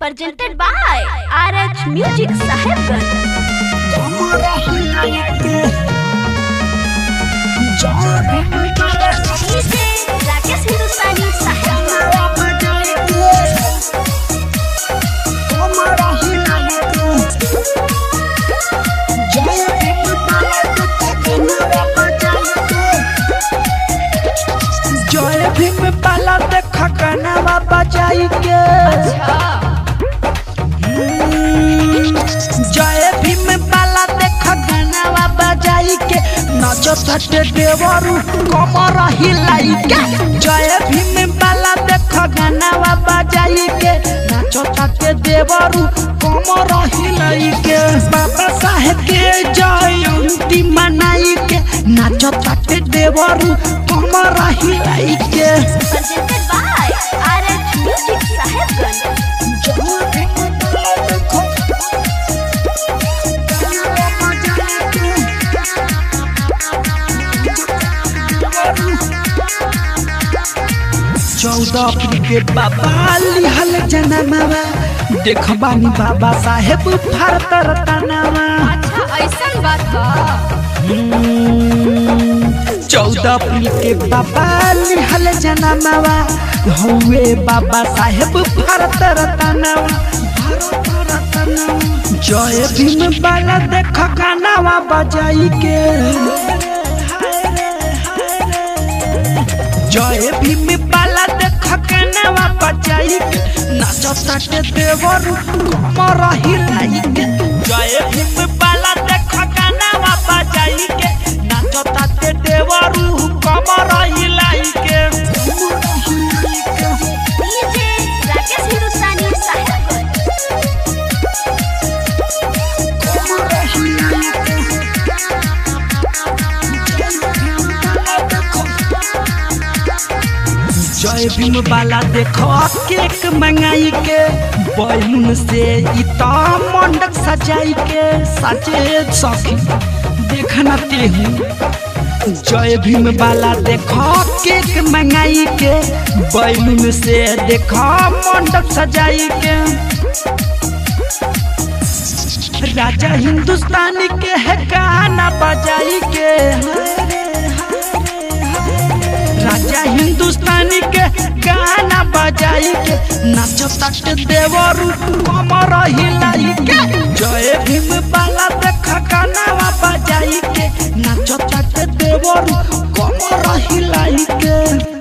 presented by RH Music Sahibganj. DJ Rakesh हिंदुस्तानी साहिबगंज जय भीम पाला देख कनवा बजाई के जय भीम पाला देख कनवा बजाई के नाचो सटे देवरू कमर हिलाई के जय भीम पाला देख कनवा बजाई के नाचो सटे देवरू कमर हिलाई के बाबा साहेब के जयंती मनाई के नाचो सटे देवरू कमर हिलाई के presented by RH Music Sahibganj. चौदह अप्रैल के बाबा लिहल जनमवा देखबानी बाबा साहेब भारत रतनवा अच्छा ऐसन बात बा चौदह अप्रैल के बाबा लिहल जनमवा हौवे बाबा साहेब भारत रतनवा भारत रतनवा जय भीम बाला देख गानावा बजाई के जय भीम बाला देख गानावा बजाई के नाचो ताटे देवरू कमर हिलाई के जय भीम बाला देख गानावा बजाई के नाचो ताटे देवरू कमर हिलाई के DJ राकेश हिंदुस्तानी साहिबगंज. जय भीम बाला देखो केक मंगाई के बैलून से इता मंडक सजाई के सजे सखी देखना तेहू जय भीम बाला देखो केक मंगाई के बैलून से देखो मंडप सजाई के राजा हिंदुस्तानी के है गाना बजाई के हाय रे, राजा हिंदुस्तानी के गाना बजाई के नाचो तट देवरू कमर हिलाई के जय भीम बाला देख गाना बजाई के नाचो तट देवरू कमर हिलाई के